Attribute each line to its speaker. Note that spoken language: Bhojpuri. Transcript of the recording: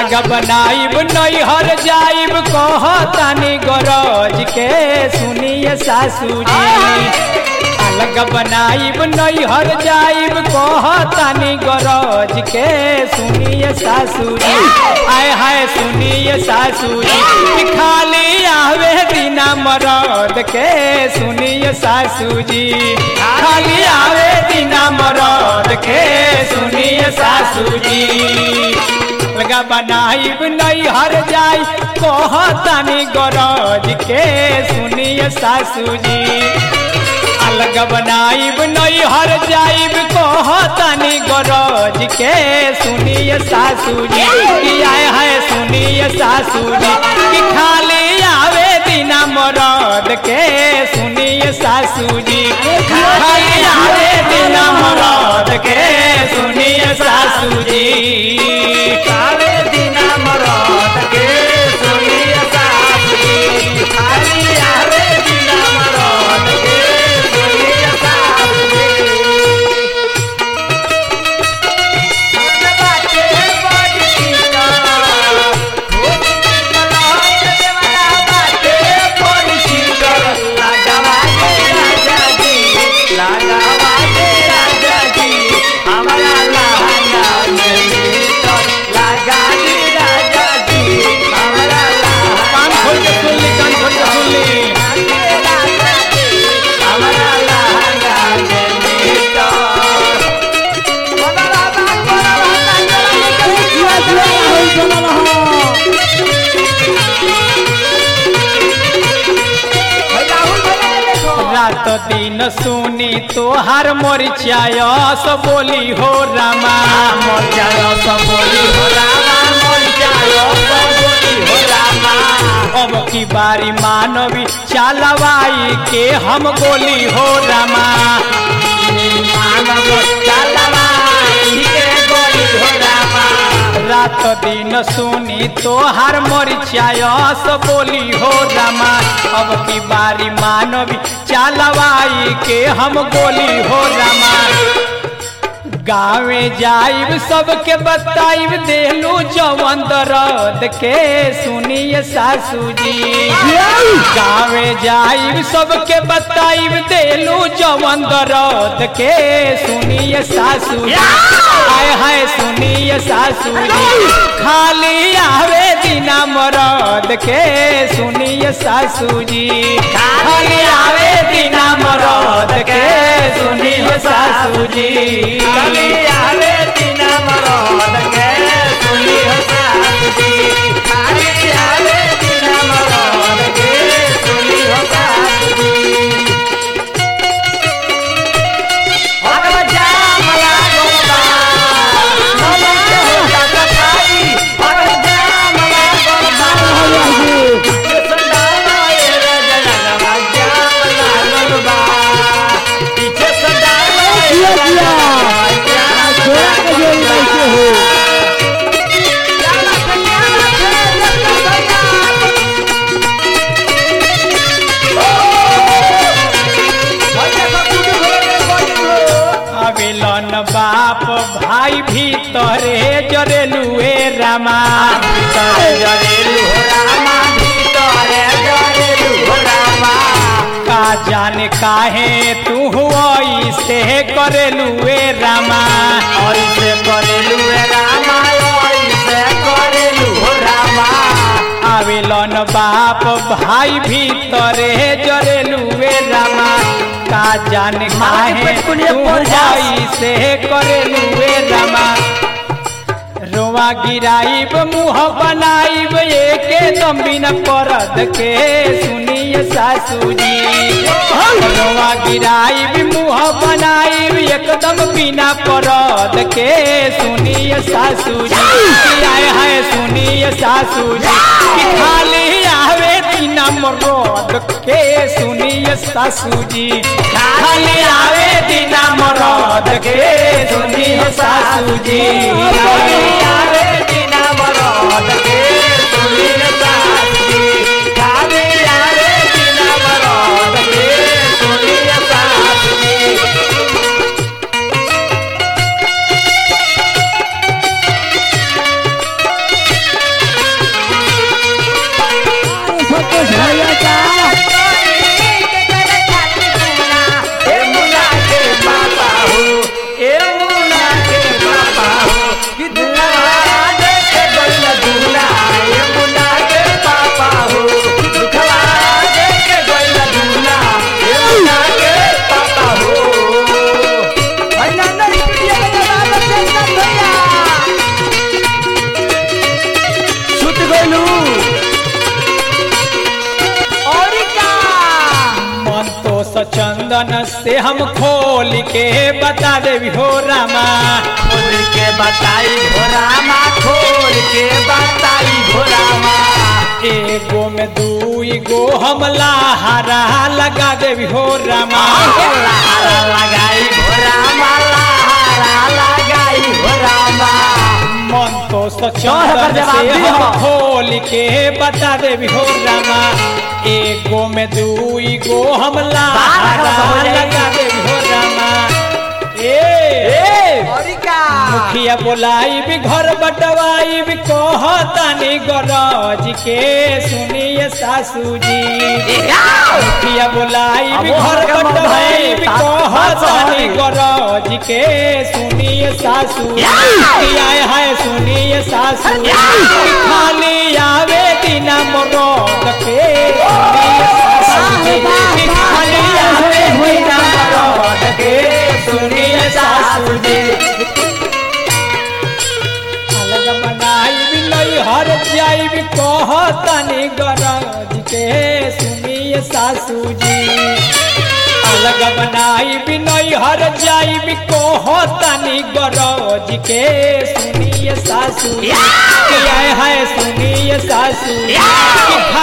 Speaker 1: अलग बनाइब नैहर जाइब कह तानी गरज के सुनिए सासू जी अलग बनाइब नैहर जाइब कह तानी गरज के सुनिए सासू जी आय हाय सुनिए सासू जी कि खाली आवे दिना मरद के सुनिए सासू जी खाली आवे दिना मरद के सुनिए सासू जी लगा बनाइब नैहर जाई कह तानी गरज के सुनिए सासू जी अलग बनाइब नैहर जाइब कह तानी गरज के सुनिए सासू जी कि आए है सुनिए सासू जी कि खाली आवे दिना मरद के सुनिए सासू जी खाली आवे दिना मरद के सुनिए सासू जी
Speaker 2: काले दिना मरद के सुनिए सासू जी खाली आवे दिना मरद के सुनिए सासू जी सुन बाटे बड़ी सीता खूब मलाट देवना बाटे बड़ी सीता लगावा दे राजा जी लगावा दे राजा जी हमारा लहंगा में भीतर लगा दे राजा जी हमारा
Speaker 1: कान खोल के सुन ली कान खोल के सुन ली
Speaker 2: हमारा लहंगा में भीतर बोला बाबा बोला
Speaker 1: रात दिन सुनी तोहार मोरिचायस बोली हो रामा
Speaker 2: मोर जायो सब बोली हो रामा मोर जायो सब बोली हो रामा
Speaker 1: अब की बारी मानवी चालवाई के हम गोली हो रामा
Speaker 2: मानव चलवा के गोली हो रामा
Speaker 1: रात दिन सुनी तोहार मोरिचायस बोली हो रामा अब की बारी मानवी चालवाई के हम गोली हो रामा गाँवे जाइब सबके बताइब देलू जवन दर्द के सुनिए सासू जी गाँवे जाइब सबके बताइब देलू जवन दर्द के सुनिए सासू जी हाय हाय सुनिए सासू जी खाली आवे दिना मरद के सुनिए सासू जी खाली आवे दिना मरद के सुनिए सासू जी
Speaker 2: खाली आवे दिना मरद के सुनी हो सासू जी खाली आवे दिना मरद के सुनी हो सासू जी अगर जाम लागल बा ममन के हो जाता खाई अगर जाम लागल बा के संडाला ए रजनवा जाम लागल बा पीछे संडाला ए रजनवा जाम लागल बा जाला कन्या खेल कन्या भैया सब कुछ होले बड़ी
Speaker 1: अबिलन बाप भाई भीतरे जरेलुए रामा
Speaker 2: भीतर जरेलु हो रामा भीतर जरेलु हो रामा
Speaker 1: का जाने काहे तू ऐसे करेलुए रामा
Speaker 2: ऐसे करेलु हे रामा ऐसे करेलु हो रामा
Speaker 1: आवेलन बाप भाई भीतरे जरेलुए रामा का जाने काहे
Speaker 2: पेट कुनिया
Speaker 1: तू
Speaker 2: पड़ जास।
Speaker 1: ऐसे करेलुए रामा रोवा गिराइब मुँह बनाइब एके दम बिना परद के सुनिए सासू जी रोवा गिराइब मुँह बनाइब एकदम बिना परद के सुनिए सासू जी कि आए है सुनिए सासू जी कि खाली आवे बिना मरद के सुनिए सासू जी खाली आवे बिना मरद के सुनिए सासू जी
Speaker 2: आवे बिना मरद के सुनी रे सासू जी खाली आवे बिना मरद के सुनी रे सासू जी
Speaker 1: चंदन से हम खोल के बता देवी हो रामा
Speaker 2: खोल के बताई भोरामा खोल के बताई भोरामा
Speaker 1: एगो में दुई गो हम लहारा लगा देवी हो रामा
Speaker 2: लहारा लगाई भोरामा लहारा लगाई भोरामा
Speaker 1: मन तो
Speaker 2: कर
Speaker 1: चंदन
Speaker 2: जवाब
Speaker 1: से
Speaker 2: दिहो।
Speaker 1: हम खोल के बता देवी हो रामा एगो में दुई गो हम लहारा
Speaker 2: हो जाएगी।
Speaker 1: लगा देवी हो रामा ए
Speaker 2: और का
Speaker 1: मुखिया बोलाई भी घर बटवाई भी कहतानी गरज के सुनिए सासू जी मुखिया बोलाई भी
Speaker 2: अब
Speaker 1: घर
Speaker 2: ओकर
Speaker 1: बटवाई भी
Speaker 2: मौत है,
Speaker 1: कहतानी
Speaker 2: सासू
Speaker 1: गरज के सुनिए सासू आए हाय सुनिए सासू खाली आवे दिना मरद के सुनिए सासू जी। खाली आवे दिना मरद के सुनिए सासू जी अलग बनाई भी नहीं हर जाई भी कहतानी गरज के सुनिए सासू जी अलग बनाई भी नहीं हर जाई भी कहतानी गरज के सुनिए सासू जी कि आए हाय सुनिए सासू जी कि